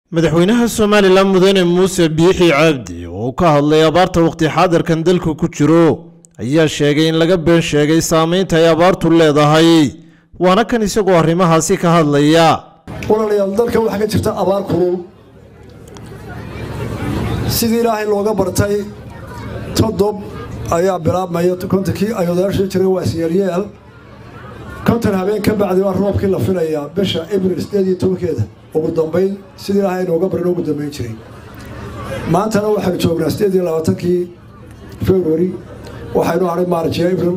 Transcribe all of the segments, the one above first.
madaxweynaha somalilan mudane muuse biixi cabdi oo ka hadlay abaarta waqti xaadirkan dalka ku jiro ayaa sheegay in laga been sheegay saameynta ay abaartu leedahay waana kan isagoo arrimahaasi ka hadlaya walaalayaal dalka waxaa ka jirta abaar kulul sidii ilaahay looga bartay todob ayaa bilaabmaya kontonkii ay odayaashii jiray waa isyeelyeel konton habeen ka bacdi waa roobkii la filayaa bisha abril sideed iyo tobankeeda ugu dambayn sidii ilaahay nooga barin ugu dambayn jiray maantana waxaynu joognaa sideed iyo labaatankii february waxaynu hadhay maarjiyo abril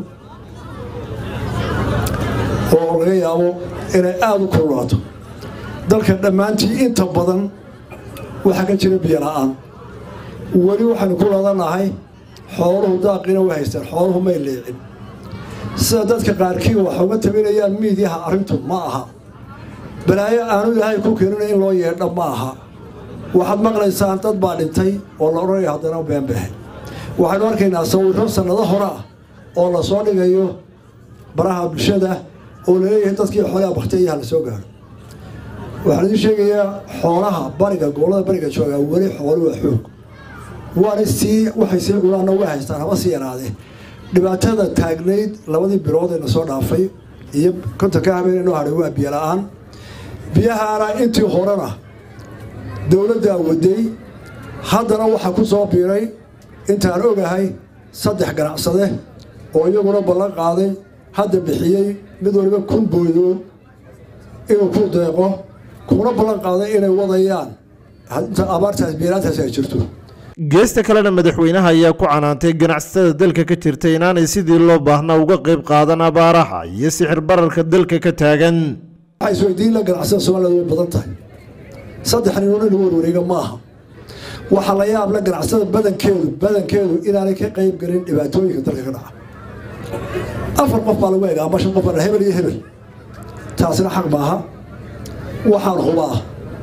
oo laga yaabo inay aada u kululaato dalka dhammaantii inta badan waxaa ka jira biyo la-aan weli waxaynu ku ladanahay xooluhu daaqiina way haystaan xooluhu may leecin sida dadka qaarkii waxa uga tabinayaan miidyaha arrintu ma aha balaayo aanu ilaahay ku keenina in loo yeedha ma aha waxaad maqlaysaan dad baa dhintay oo la odhanaya haddana beenbehe waxaynu arkaynaa sawirro sannado hore ah oo la soo dhigayo baraha bulshada oo laleeyahay dadkii xoolaha baktiyaha la soo gaaro waxaan idiin sheegayaa xoolaha bariga gobollada bariga joogaa weli xoolu waa xoog waana sii waxay sii gulaanna way haystaan haba sii yaraadee dhibaatada taagnayd labadii bilood ee na soo dhaafay iyo kontonka habeen inoo hadhay waa biyo la-aan biyahaana intii horena dowladdaa waday haddana waxaa ku soo biiray intaan ogahay saddex ganacsade oo iyaguna ballan qaaday hadda bixiyey mid waliba kun boodood inuu ku deeqo kuna ballan qaaday inay wadayaan inta abaartaas biiraantaasi ay jirto geesta kalena madaxweynaha ayaa ku canaantay ganacsatada dalka ka jirta inaanay sidii loo baahnaa uga qayb qaadan abaaraha iyo sixir bararka dalka ka taagan waxaa isweydiin la ganacsada soomaalida way badan tahay saddex ninoon in lagu warwareega ma aha waxaa la yaab la ganacsada badankeedu badankeedu inaanay ka qayb gelin dhibaatooyinka dalka ka dhaca afar qof baa lagu eega ama shan qof baa hebel iyo hebel taasina xaq maaha waxaan hubaa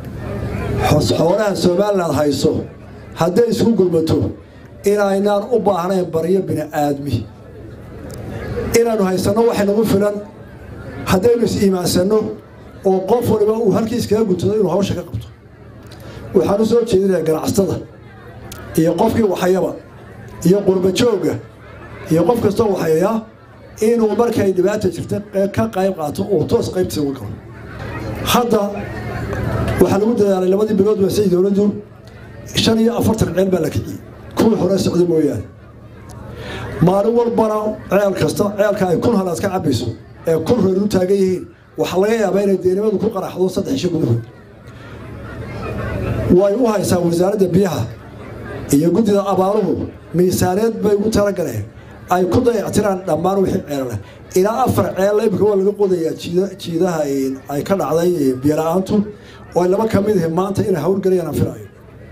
xoolaha somaliland hayso hadday isku gurmato inaynaan u baahnayn baryo bini aadmi inaannu haysanno waxay nagu filan haddaynu is-iimaansanno oo qof waliba uu halkiis kaga guntado inuu hawsha ka qabto waxaan u soo jeedinayaa ganacsatada iyo qofkii waxayaba iyo qurbajoogga iyo qof kastoo waxayaa inuu markay dhibaata jirta ka qayb qaato uu toos qaybtiisa uga galo hadda waxaa lagu dadaalay labadii bilood waa say dowladdu shan iyo afartan ceel baa la kiciyey kuwii hore socda mooyaane maalin walbana ceel kasta ceelka ay kun halaad ka cabayso ee kun reer u taagan yihiin waxaa laga yaabaa inay deenimadu ku qaraxdo saddex isho gudahood way u haysaa wasaaradda biyaha iyo guddida abaaruhu miisaaneed bay ugu talagaleen ay ku dayactiraan dhammaan wixii ceelale ilaa afar ceel imika waa laga qodayaa jiidaha ay ka dhacday biyola-aantu oo ay laba ka mid yihiin maanta inay hawlgelayaan aan filayo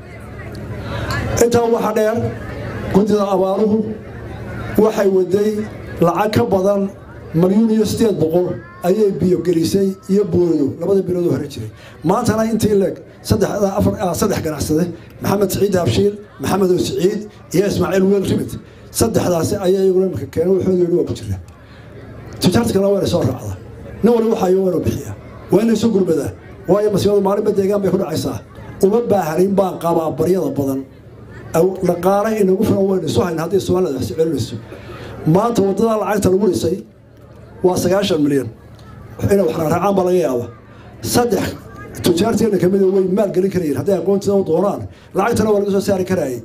intaa waxaa dheer guddida abaaruhu waxay waday lacag ka badan malyuun iyo sideed boqol ayay biyo gelisay iyo boodo labada bilood oo hore jiray maantana intii leeg saddex ganacsade maxamed siciid habshiil maxamed oo siciid iyo ismaaciil weel rimid saddexdaasi ayaa iyaguna imika keena waxooda yidhi waa ku jira tijaarta kalena waa inay soo raacda nin wali waxayo waa inuu bixiyaa waa inay soo gurmadaa waayo masiibadu maalinba deegaan bay ku dhacaysaa uma baahanin baan qabaa baryada badan dhaqaale inagu filan waynu isu hayn haddii soomaalida wax secelinayso maanta waddadaa lacagta lagu dhisay waa sagaashan milyan inay wax raaraacaan baa laga yaaba saddex tujaarteena kamid way maal gelin karayeen hadday aqoontiida u doonaan lacagtana waa laga soo saari karaayay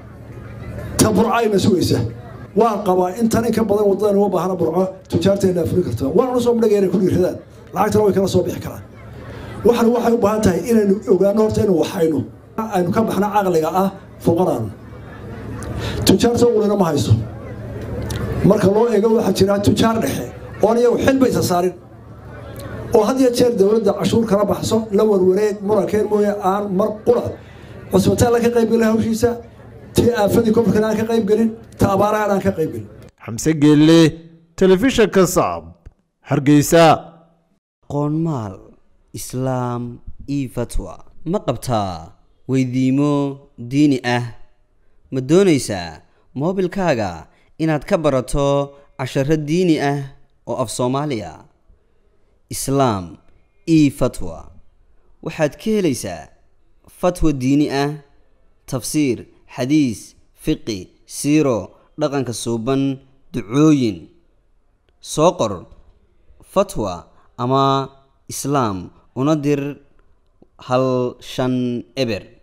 ta burcayna sugaysa waan qabaa intan in ka badan waddadan uma baahna burco tujaarteena fulin karta waana soo madhagaya inay ku dhiiradaan lacagtana way kala soo bixi karaan waxan waxay u baahan tahay inaynu ogaano horta inu waxayno aynu ka baxno caqliga ah fuqaraan tujaarta ulina ma hayso marka loo eego waxaa jira tujaar dhexe oon iyagu xilbaysa saarin oo had iyo jeer dowladda cashuur kala baxso la warwareeg murankeed mooye aan mar qura cusbitaalla ka qaybgelin hawshiisa tii aafadii kofarkan aan ka qaybgelin ta abaarahan aan ka qaybgelin xamse geelle telefishanka sacab hargeysa qoonmaal islaam io fatwa ma qabtaa weydiimo diini ah ma doonaysaa moobilkaaga inaad ka barato casharo diini ah oo af soomaaliya islaam e fatwa waxaad ka helaysaa fatwa diini ah tafsiir xadiis fiqi siiro dhaqanka suuban ducooyin soo qor fatwa ama islaam una dir hal shan eber